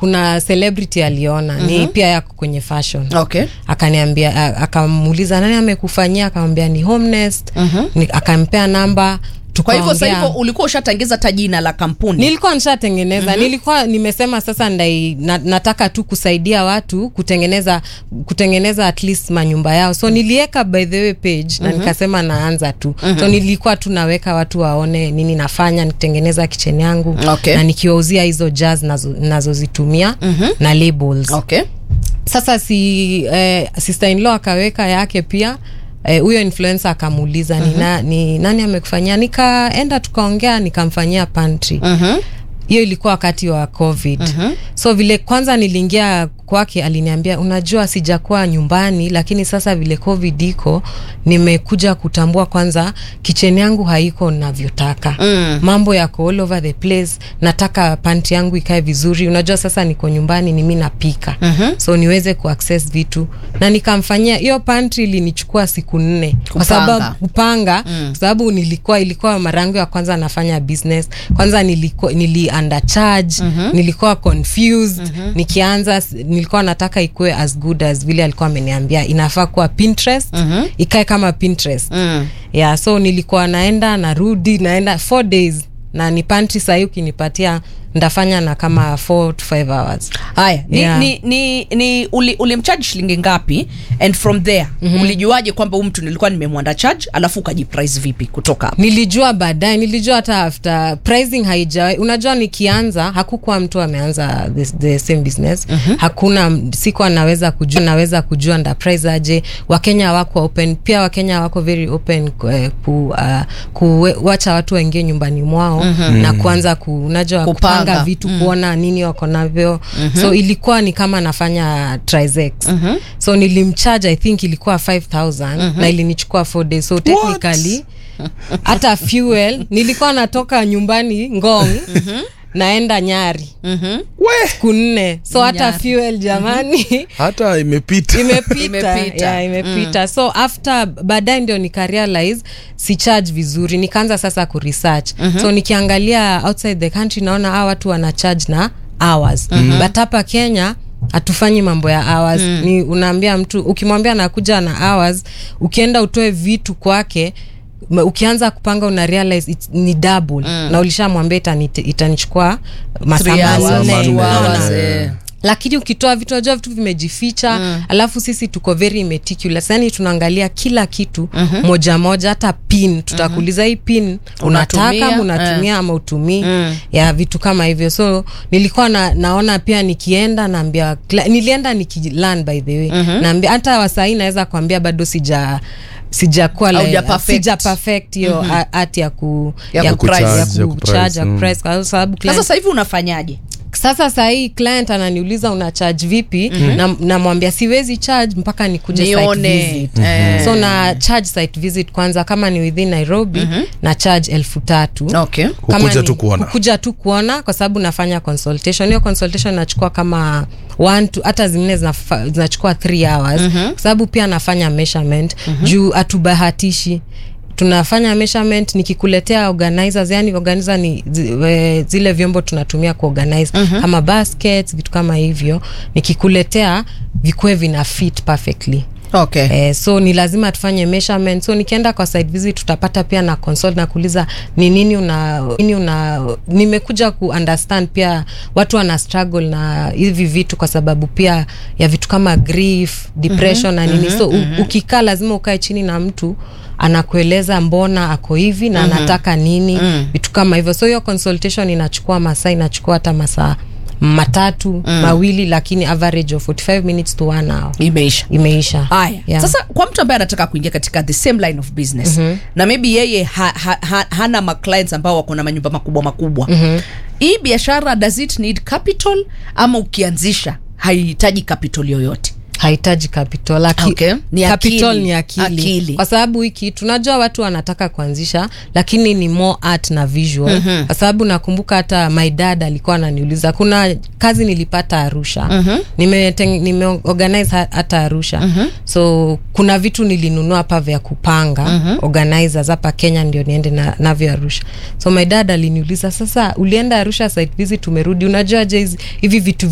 kuna celebrity aliona ni pia yako kwenye fashion okay akaniambia a- akamuuliza nani amekufanyia akamwambia ni homenest ni, akampea namba kwa hivyo sasa tukaongea. hivyo ulikuwa ushatangiza hata jina la kampuni nilikuwa nishatengeneza nilikuwa nimesema sasa ndai na, nataka tu kusaidia watu kutengeneza kutengeneza at least manyumba yao so niliweka by the way page na nikasema naanza tu so nilikuwa tu naweka watu waone nini nafanya nitengeneza kitchen yangu Okay. na nikiwauzia hizo jazz nazo- nazozitumia na labels okay sasa si eh, sister in law akaweka yake pia eh, huyo influencer akamuuliza ni, na, ni nani amekufanyia nikaenda tukaongea nikamfanyia pantry hiyo ilikuwa wakati wa covid so vile kwanza niliingia kwake aliniambia unajua sijakuwa nyumbani lakini sasa vile covid iko nimekuja kutambua kwanza kicheni yangu haiko navyotaka mm. mambo yako all over the place nataka panti yangu ikae vizuri unajua sasa niko nyumbani ni mi napika mm-hmm. so niweze kuaccess vitu na nikamfanyia hiyo pantry ilinichukua siku nne kwa Kupanga. sababu kupanga mm. kwa sababu nilikuwa ilikuwa mara yangu ya kwanza nafanya business kwanza nilikuwa nili undercharge mm-hmm. nilikuwa confused mm-hmm. nikianza s- nilikuwa nataka ikuwe as good as vile alikuwa ameniambia inafaa kuwa pinterest mm-hmm. ikae kama pinterest mm. yeah so nilikuwa naenda narudi naenda four days na ni pantry sahii ukinipatia ndafanya na kama four to five hours haya ni, Yeah. ni, ni, ni uli, ulimchaji shilingi ngapi and from there mm-hmm. ulijuaje kwamba huu mtu nilikuwa nimemwanda charge alafu ukajiprice vipi kutoka hapo nilijua baadaye nilijua hata after pricing haija unajua nikianza hakukuwa mtu ameanza the, the same business mm-hmm. hakuna siku anaweza kujua naweza kujua nda price aje wakenya wako open pia wakenya wako very open eh, ku, uh, kuwacha watu waingie nyumbani mwao mm-hmm. na kuanza ku, unajua Kupanga. kupanga vitu mm. kuona nini wako navyo mm-hmm. so ilikuwa ni kama nafanya trisex mm-hmm. so nilimcharge i think ilikuwa 5000 mm-hmm. na ilinichukua 4 days so technically hata fuel nilikuwa natoka nyumbani ngong naenda nyari we siku nne so hata Nyari. fuel jamani hata imepita imepita Imepita. yeah, imepita so after baadaye ndio nikarealize si charge vizuri nikaanza sasa kuresearch mm-hmm. so nikiangalia outside the country naona hawa watu wana charge na hours mm-hmm. but hapa kenya hatufanyi mambo ya hours mm. ni unaambia mtu ukimwambia nakuja na hours ukienda utoe vitu kwake ma- ukianza kupanga una realize it's, ni double mm. na ulishamwambia itani, itanichukua masaa Three hours, manne. two Unaona? hours, eh. lakini ukitoa vitu najua vitu vimejificha mm. alafu sisi tuko very meticulous yani tunaangalia kila kitu mm-hmm. moja moja hata pin tutakuuliza mm-hmm. hii pin unataka Unatumia, ama unatumia ama utumii mm. ya vitu kama hivyo so nilikuwa na, naona pia nikienda naambia kla- nilienda nikilan by the way mm-hmm. naambia hata wasahii naweza kuambia bado sija sijakuwa Hauja le- perfect. sija perfect hiyo mm-hmm. art ya ku Ya ya kuprice. ku- ya Kucharge, ya kucharge, ya kuprice, kuprice, kwa sababu sasa client- sasa hivi unafanyaje sasa sahii client ananiuliza una charge vipi mm-hmm. na namwambia siwezi charge mpaka nikuje site Nione. visit Eh. so na charge site visit kwanza kama ni within nairobi mm-hmm. na charge elfu tatu okay Kama Kukuja ni- tu kuona. kukuja tu kuona kwa sababu nafanya consultation hiyo consultation nachukua kama one to hata zingine zinafa- zinachukua three hours mm-hmm. kwa sababu pia nafanya measurement mm-hmm. juu hatubahatishi tunafanya measurement nikikuletea organizers yani organizer ni zi, we, zile vyombo tunatumia kuorganize mm-hmm. kama baskets vitu kama hivyo nikikuletea vikuwe vina fit perfectly okay Eh, so ni lazima tufanye measurement so nikienda kwa site visit tutapata pia na consult na kuuliza ni nini una nini una nimekuja ku understand pia watu wana struggle na hivi vitu kwa sababu pia ya vitu kama grief depression mm-hmm, na nini so u, ukikaa lazima ukae chini na mtu anakueleza mbona ako hivi na mm-hmm. anataka nini mm. vitu kama hivyo so hiyo consultation inachukua masaa inachukua hata masaa matatu mm. mawili lakini average of 45 minutes to one hour imeisha imeisha haya Yeah. sasa kwa mtu ambaye anataka kuingia katika the same line of business mm-hmm. na maybe yeye ha, ha, ha, hana maclients ambao wako na manyumba makubwa makubwa mm-hmm. hii biashara does it need capital ama ukianzisha haihitaji capital yoyote hahitaji capital Aki, Okay. Ni capital akili. ni akili. Akili. kwa sababu hiki tunajua watu wanataka kuanzisha lakini ni more art na visual mm-hmm. kwa sababu nakumbuka hata my dad alikuwa ananiuliza kuna kazi nilipata arusha mm-hmm. nimeorganize nime organize ha- hata arusha mm-hmm. so kuna vitu nilinunua hapa vya kupanga mm-hmm. organizers hapa kenya ndio niende na, navyo arusha so my dad aliniuliza sasa ulienda arusha site visit umerudi unajua je hizi- hivi vitu